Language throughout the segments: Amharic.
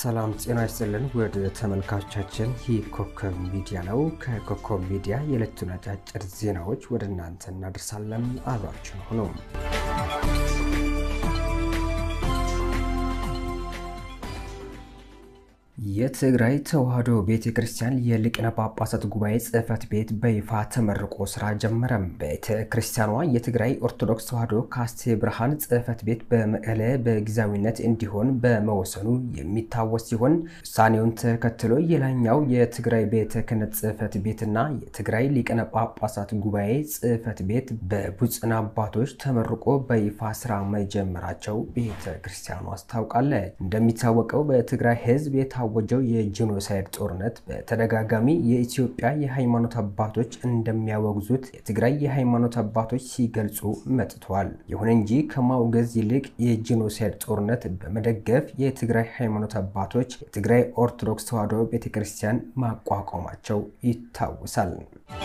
ሰላም ጤና ይስጥልን ወደ ተመልካቾቻችን፣ ይህ ኮከብ ሚዲያ ነው። ከኮከብ ሚዲያ የዕለቱን አጫጭር ዜናዎች ወደ እናንተ እናደርሳለን። አብራችን ሁኑ። የትግራይ ተዋሕዶ ቤተ ክርስቲያን የሊቃነ ጳጳሳት ጉባኤ ጽሕፈት ቤት በይፋ ተመርቆ ስራ ጀመረም። ቤተ ክርስቲያኗ የትግራይ ኦርቶዶክስ ተዋሕዶ ካስቴ ብርሃን ጽሕፈት ቤት በመቀለ በጊዜያዊነት እንዲሆን በመወሰኑ የሚታወስ ሲሆን ውሳኔውን ተከትሎ የላይኛው የትግራይ ቤተ ክህነት ጽሕፈት ቤትና የትግራይ ሊቃነ ጳጳሳት ጉባኤ ጽሕፈት ቤት በብፁዓን አባቶች ተመርቆ በይፋ ስራ መጀመራቸው ቤተ ክርስቲያኗ አስታውቃለች። እንደሚታወቀው በትግራይ ሕዝብ የታ ወጀው የጄኖሳይድ ጦርነት በተደጋጋሚ የኢትዮጵያ የሃይማኖት አባቶች እንደሚያወግዙት የትግራይ የሃይማኖት አባቶች ሲገልጹ መጥተዋል። ይሁን እንጂ ከማውገዝ ይልቅ የጄኖሳይድ ጦርነት በመደገፍ የትግራይ ሃይማኖት አባቶች የትግራይ ኦርቶዶክስ ተዋሕዶ ቤተክርስቲያን ማቋቋማቸው ይታወሳል።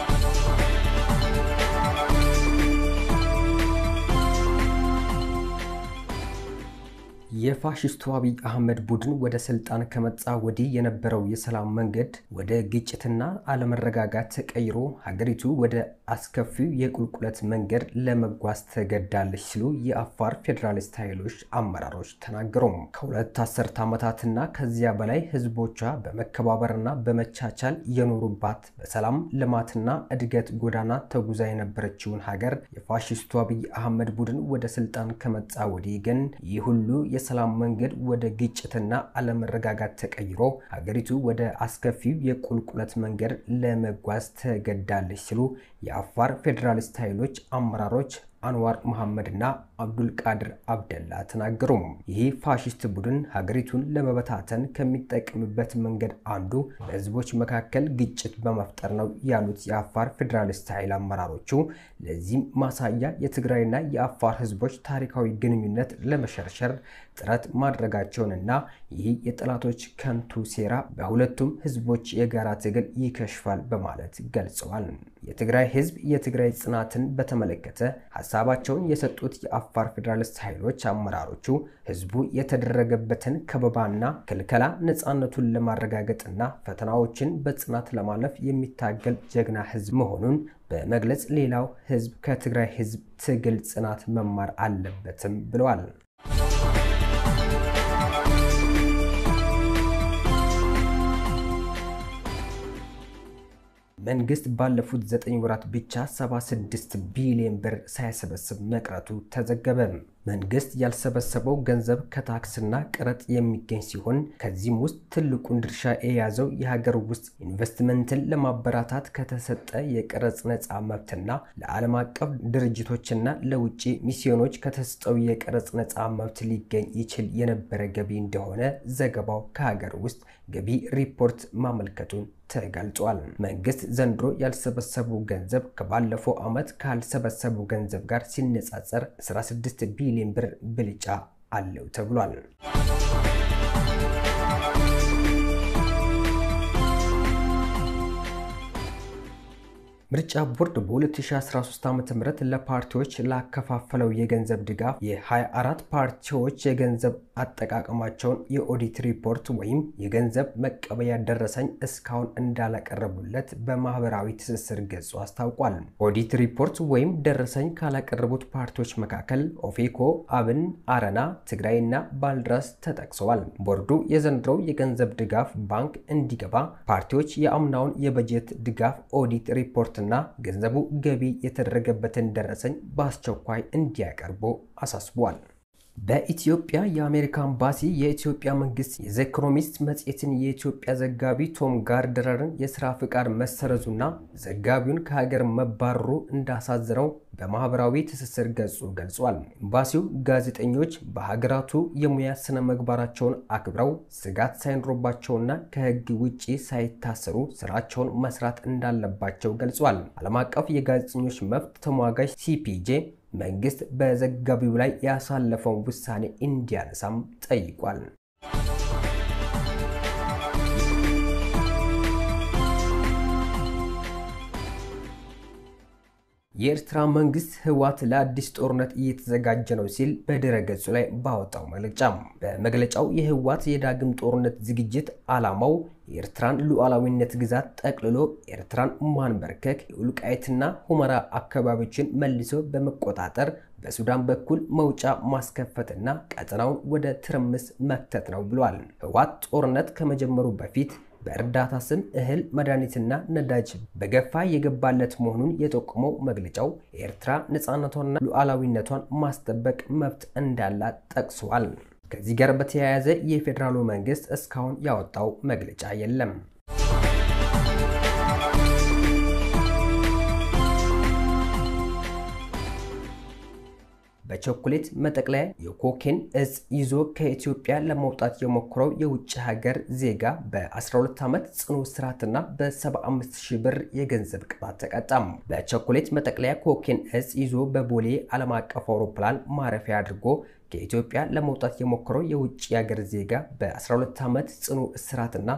የፋሽስቱ አብይ አህመድ ቡድን ወደ ስልጣን ከመጣ ወዲህ የነበረው የሰላም መንገድ ወደ ግጭትና አለመረጋጋት ተቀይሮ ሀገሪቱ ወደ አስከፊው የቁልቁለት መንገድ ለመጓዝ ተገዳለች ሲሉ የአፋር ፌዴራሊስት ኃይሎች አመራሮች ተናገሩ። ከሁለት አስርት ዓመታትና ከዚያ በላይ ህዝቦቿ በመከባበርና በመቻቻል የኖሩባት በሰላም ልማትና እድገት ጎዳና ተጉዛ የነበረችውን ሀገር የፋሽስቱ አብይ አህመድ ቡድን ወደ ስልጣን ከመጣ ወዲህ ግን ይህ ሁሉ የሰላም መንገድ ወደ ግጭትና አለመረጋጋት ተቀይሮ ሀገሪቱ ወደ አስከፊው የቁልቁለት መንገድ ለመጓዝ ተገዳለች ሲሉ የአፋር ፌዴራሊስት ኃይሎች አመራሮች አንዋር መሐመድና አብዱል ቃድር አብደላ ተናገሩ። ይህ ፋሽስት ቡድን ሀገሪቱን ለመበታተን ከሚጠቀምበት መንገድ አንዱ በህዝቦች መካከል ግጭት በመፍጠር ነው ያሉት የአፋር ፌዴራሊስት ኃይል አመራሮቹ፣ ለዚህም ማሳያ የትግራይና የአፋር ህዝቦች ታሪካዊ ግንኙነት ለመሸርሸር ጥረት ማድረጋቸውንና ይህ የጠላቶች ከንቱ ሴራ በሁለቱም ህዝቦች የጋራ ትግል ይከሽፋል በማለት ገልጸዋል። የትግራይ ህዝብ የትግራይ ጽናትን በተመለከተ ሀሳባቸውን የሰጡት የአፋር ፌዴራሊስት ኃይሎች አመራሮቹ ህዝቡ የተደረገበትን ከበባና ክልከላ ነፃነቱን ለማረጋገጥና ፈተናዎችን በጽናት ለማለፍ የሚታገል ጀግና ህዝብ መሆኑን በመግለጽ ሌላው ህዝብ ከትግራይ ህዝብ ትግል ጽናት መማር አለበትም ብለዋል። መንግስት ባለፉት ዘጠኝ ወራት ብቻ 76 ቢሊዮን ብር ሳይሰበስብ መቅረቱ ተዘገበ። መንግስት ያልሰበሰበው ገንዘብ ከታክስና ቀረጥ የሚገኝ ሲሆን ከዚህም ውስጥ ትልቁን ድርሻ የያዘው የሀገር ውስጥ ኢንቨስትመንትን ለማበራታት ከተሰጠ የቀረጽ ነፃ መብትና ለዓለም አቀፍ ድርጅቶችና ለውጭ ሚስዮኖች ከተሰጠው የቀረጽ ነፃ መብት ሊገኝ ይችል የነበረ ገቢ እንደሆነ ዘገባው ከሀገር ውስጥ ገቢ ሪፖርት ማመልከቱን ተገልጿል። መንግስት ዘንድሮ ያልሰበሰቡ ገንዘብ ከባለፈው ዓመት ካልሰበሰቡ ገንዘብ ጋር ሲነጻጸር 16 ቢሊዮን ብር ብልጫ አለው ተብሏል። ምርጫ ቦርድ በ2013 ዓ ም ለፓርቲዎች ላከፋፈለው የገንዘብ ድጋፍ የ24 ፓርቲዎች የገንዘብ አጠቃቀማቸውን የኦዲት ሪፖርት ወይም የገንዘብ መቀበያ ደረሰኝ እስካሁን እንዳላቀረቡለት በማህበራዊ ትስስር ገጹ አስታውቋል። ኦዲት ሪፖርት ወይም ደረሰኝ ካላቀረቡት ፓርቲዎች መካከል ኦፌኮ፣ አብን፣ አረና፣ ትግራይና ባልድራስ ተጠቅሰዋል። ቦርዱ የዘንድሮው የገንዘብ ድጋፍ ባንክ እንዲገባ ፓርቲዎች የአምናውን የበጀት ድጋፍ ኦዲት ሪፖርት እና ገንዘቡ ገቢ የተደረገበትን ደረሰኝ በአስቸኳይ እንዲያቀርቡ አሳስቧል። በኢትዮጵያ የአሜሪካ ኤምባሲ የኢትዮጵያ መንግስት የዘ ኢኮኖሚስት መጽሔትን የኢትዮጵያ ዘጋቢ ቶም ጋርደረርን የስራ ፍቃድ መሰረዙና ዘጋቢውን ከሀገር መባረሩ እንዳሳዘነው በማህበራዊ ትስስር ገጹ ገልጿል። ኤምባሲው ጋዜጠኞች በሀገራቱ የሙያ ስነ ምግባራቸውን አክብረው ስጋት ሳይኖርባቸውና ከህግ ውጭ ሳይታሰሩ ስራቸውን መስራት እንዳለባቸው ገልጿል። ዓለም አቀፍ የጋዜጠኞች መብት ተሟጋች ሲፒጄ መንግስት በዘጋቢው ላይ ያሳለፈውን ውሳኔ እንዲያነሳም ጠይቋል። የኤርትራ መንግስት ህወሓት ለአዲስ ጦርነት እየተዘጋጀ ነው ሲል በድረገጹ ላይ ባወጣው መግለጫ በመግለጫው የህወሓት የዳግም ጦርነት ዝግጅት ዓላማው የኤርትራን ሉዓላዊነት ግዛት ጠቅልሎ ኤርትራን ማንበርከክ፣ የወልቃይትና ሁመራ አካባቢዎችን መልሶ በመቆጣጠር በሱዳን በኩል መውጫ ማስከፈትና ቀጠናውን ወደ ትርምስ መክተት ነው ብሏል። ህወሓት ጦርነት ከመጀመሩ በፊት በእርዳታ ስም እህል፣ መድኃኒትና ነዳጅ በገፋ የገባለት መሆኑን የጠቆመው መግለጫው የኤርትራ ነፃነቷንና ሉዓላዊነቷን ማስጠበቅ መብት እንዳላት ጠቅሷል። ከዚህ ጋር በተያያዘ የፌዴራሉ መንግስት እስካሁን ያወጣው መግለጫ የለም። በቸኮሌት መጠቅለያ የኮኬን እጽ ይዞ ከኢትዮጵያ ለመውጣት የሞከረው የውጭ ሀገር ዜጋ በ12 ዓመት ጽኑ እስራትና በ75 ሺህ ብር የገንዘብ ቅጣት ተቀጣም። በቸኮሌት መጠቅለያ ኮኬን እጽ ይዞ በቦሌ ዓለም አቀፍ አውሮፕላን ማረፊያ አድርጎ ከኢትዮጵያ ለመውጣት የሞከረው የውጭ ሀገር ዜጋ በ12 ዓመት ጽኑ እስራትና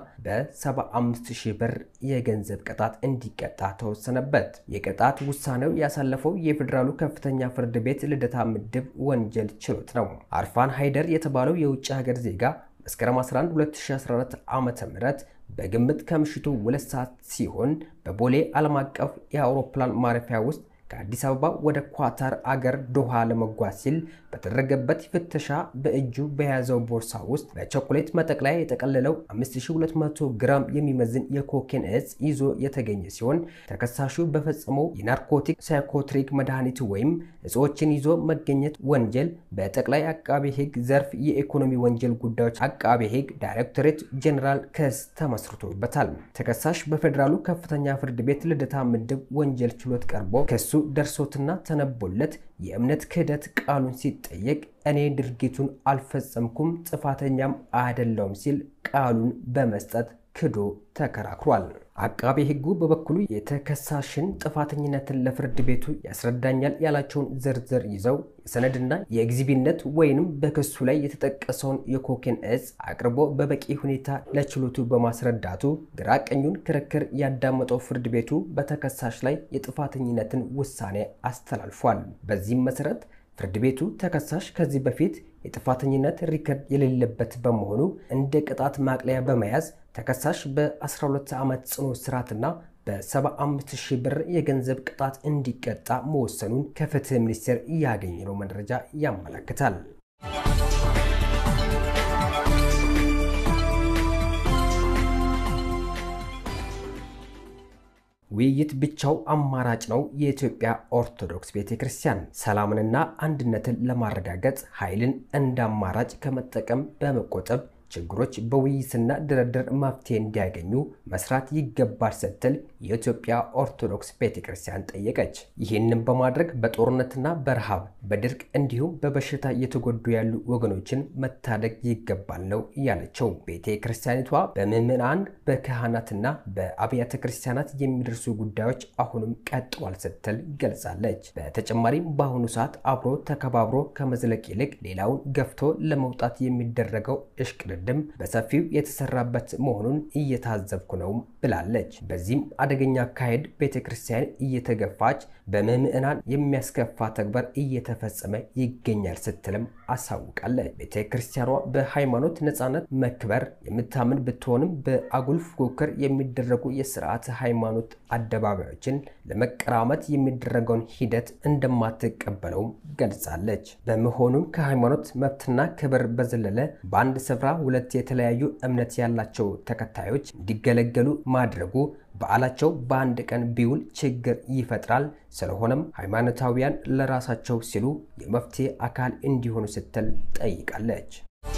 በ75 ሺህ ብር የገንዘብ ቅጣት እንዲቀጣ ተወሰነበት። የቅጣት ውሳኔው ያሳለፈው የፌዴራሉ ከፍተኛ ፍርድ ቤት ልደታ ምድብ ወንጀል ችሎት ነው። አርፋን ሃይደር የተባለው የውጭ ሀገር ዜጋ መስከረም 11 2014 ዓ ም በግምት ከምሽቱ ሁለት ሰዓት ሲሆን በቦሌ ዓለም አቀፍ የአውሮፕላን ማረፊያ ውስጥ ከአዲስ አበባ ወደ ኳታር አገር ዶሃ ለመጓዝ ሲል በተደረገበት ፍተሻ በእጁ በያዘው ቦርሳ ውስጥ በቸኮሌት መጠቅለያ የጠቀለለው 5200 ግራም የሚመዝን የኮኬን እጽ ይዞ የተገኘ ሲሆን ተከሳሹ በፈጸመው የናርኮቲክ ሳይኮትሪክ መድኃኒት ወይም እጽዎችን ይዞ መገኘት ወንጀል በጠቅላይ አቃቤ ሕግ ዘርፍ የኢኮኖሚ ወንጀል ጉዳዮች አቃቤ ሕግ ዳይሬክቶሬት ጄኔራል ክስ ተመስርቶበታል። ተከሳሽ በፌዴራሉ ከፍተኛ ፍርድ ቤት ልደታ ምድብ ወንጀል ችሎት ቀርቦ ክሱ ደርሶትና ተነቦለት የእምነት ክህደት ቃሉን ሲጠየቅ እኔ ድርጊቱን አልፈጸምኩም ጥፋተኛም አይደለውም ሲል ቃሉን በመስጠት ክዶ ተከራክሯል። አቃቤ ሕጉ በበኩሉ የተከሳሽን ጥፋተኝነትን ለፍርድ ቤቱ ያስረዳኛል ያላቸውን ዝርዝር ይዘው የሰነድና የኤግዚቢነት ወይንም በክሱ ላይ የተጠቀሰውን የኮኬን እጽ አቅርቦ በበቂ ሁኔታ ለችሎቱ በማስረዳቱ ግራ ቀኙን ክርክር ያዳመጠው ፍርድ ቤቱ በተከሳሽ ላይ የጥፋተኝነትን ውሳኔ አስተላልፏል። በዚህም መሰረት ፍርድ ቤቱ ተከሳሽ ከዚህ በፊት የጥፋተኝነት ሪከርድ የሌለበት በመሆኑ እንደ ቅጣት ማቅለያ በመያዝ ተከሳሽ በ12 ዓመት ጽኑ እስራትና በ75 ሺህ ብር የገንዘብ ቅጣት እንዲቀጣ መወሰኑን ከፍትህ ሚኒስቴር ያገኘነው መረጃ ያመለክታል። ውይይት ብቻው አማራጭ ነው። የኢትዮጵያ ኦርቶዶክስ ቤተ ክርስቲያን ሰላምንና አንድነትን ለማረጋገጥ ኃይልን እንደ አማራጭ ከመጠቀም በመቆጠብ ችግሮች በውይይትና ድርድር መፍትሄ እንዲያገኙ መስራት ይገባል ስትል የኢትዮጵያ ኦርቶዶክስ ቤተ ክርስቲያን ጠየቀች። ይህንን በማድረግ በጦርነትና በረሃብ በድርቅ እንዲሁም በበሽታ እየተጎዱ ያሉ ወገኖችን መታደግ ይገባል ነው ያለችው። ቤተ ክርስቲያኒቷ በምዕመናን በካህናትና በአብያተ ክርስቲያናት የሚደርሱ ጉዳዮች አሁንም ቀጥሏል ስትል ገልጻለች። በተጨማሪም በአሁኑ ሰዓት አብሮ ተከባብሮ ከመዝለቅ ይልቅ ሌላውን ገፍቶ ለመውጣት የሚደረገው እሽቅድድም በሰፊው የተሰራበት መሆኑን እየታዘብኩ ነው ብላለች። በዚህም አደገኛ አካሄድ ቤተ ክርስቲያን እየተገፋች በምዕመናን የሚያስከፋ ተግባር እየተፈጸመ ይገኛል ስትልም አሳውቃለች። ቤተ ክርስቲያኗ በሃይማኖት ነፃነት መክበር የምታምን ብትሆንም በአጉል ፉክክር የሚደረጉ የስርዓተ ሃይማኖት አደባባዮችን ለመቀራመት የሚደረገውን ሂደት እንደማትቀበለውም ገልጻለች። በመሆኑም ከሃይማኖት መብትና ክብር በዘለለ በአንድ ስፍራ ሁለት የተለያዩ እምነት ያላቸው ተከታዮች እንዲገለገሉ ማድረጉ በዓላቸው በአንድ ቀን ቢውል ችግር ይፈጥራል። ስለሆነም ሃይማኖታዊያን ለራሳቸው ሲሉ የመፍትሄ አካል እንዲሆኑ ስትል ጠይቃለች።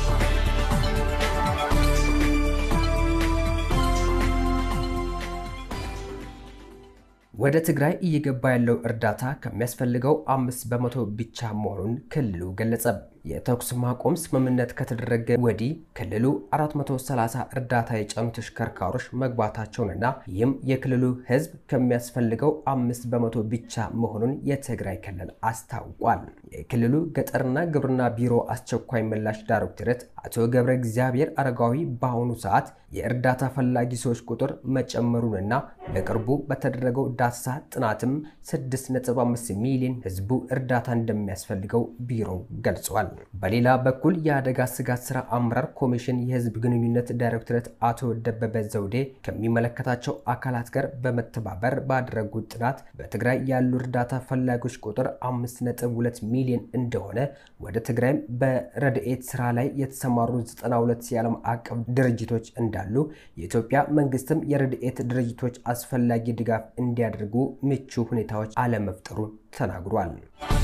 ወደ ትግራይ እየገባ ያለው እርዳታ ከሚያስፈልገው አምስት በመቶ ብቻ መሆኑን ክልሉ ገለጸ። የተኩስ ማቆም ስምምነት ከተደረገ ወዲህ ክልሉ 430 እርዳታ የጫኑ ተሽከርካሪዎች መግባታቸውንና ይህም የክልሉ ሕዝብ ከሚያስፈልገው አምስት በመቶ ብቻ መሆኑን የትግራይ ክልል አስታውቋል። የክልሉ ገጠርና ግብርና ቢሮ አስቸኳይ ምላሽ ዳይሬክቶሬት አቶ ገብረ እግዚአብሔር አረጋዊ በአሁኑ ሰዓት የእርዳታ ፈላጊ ሰዎች ቁጥር መጨመሩንና በቅርቡ በተደረገው ዳሰሳ ጥናትም 6.5 ሚሊዮን ህዝቡ እርዳታ እንደሚያስፈልገው ቢሮው ገልጿል። በሌላ በኩል የአደጋ ስጋት ስራ አመራር ኮሚሽን የህዝብ ግንኙነት ዳይሬክቶሬት አቶ ደበበ ዘውዴ ከሚመለከታቸው አካላት ጋር በመተባበር ባደረጉት ጥናት በትግራይ ያሉ እርዳታ ፈላጊዎች ቁጥር 5.2 ሚሊዮን እንደሆነ ወደ ትግራይም በረድኤት ስራ ላይ የተሰማሩ 92 የዓለም አቀፍ ድርጅቶች እንዳሉ የኢትዮጵያ መንግስትም የረድኤት ድርጅቶች አስፈላጊ ድጋፍ እንዲያደርጉ ምቹ ሁኔታዎች አለመፍጠሩን ተናግሯል።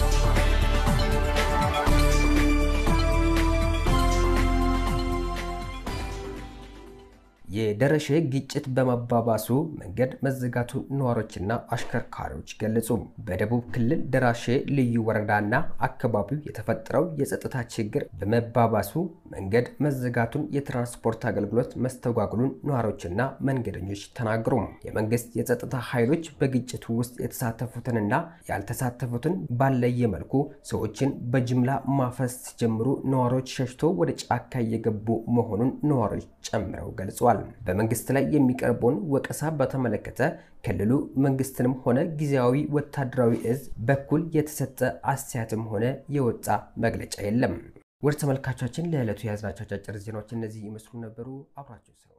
የደረሼ ግጭት በመባባሱ መንገድ መዘጋቱን ነዋሪዎችና አሽከርካሪዎች ገለጹ። በደቡብ ክልል ደራሼ ልዩ ወረዳና አካባቢው የተፈጠረው የጸጥታ ችግር በመባባሱ መንገድ መዘጋቱን፣ የትራንስፖርት አገልግሎት መስተጓጉሉን ነዋሪዎችና መንገደኞች ተናገሩ። የመንግስት የጸጥታ ኃይሎች በግጭቱ ውስጥ የተሳተፉትንና ያልተሳተፉትን ባለየ መልኩ ሰዎችን በጅምላ ማፈስ ሲጀምሩ ነዋሪዎች ሸሽቶ ወደ ጫካ እየገቡ መሆኑን ነዋሪዎች ጨምረው ገልጸዋል። በመንግስት ላይ የሚቀርበውን ወቀሳ በተመለከተ ክልሉ መንግስትንም ሆነ ጊዜያዊ ወታደራዊ እዝ በኩል የተሰጠ አስተያየትም ሆነ የወጣ መግለጫ የለም። ወደ ተመልካቾቻችን ለዕለቱ የያዝናቸው አጫጭር ዜናዎች እነዚህ ይመስሉ ነበሩ። አብራችሁ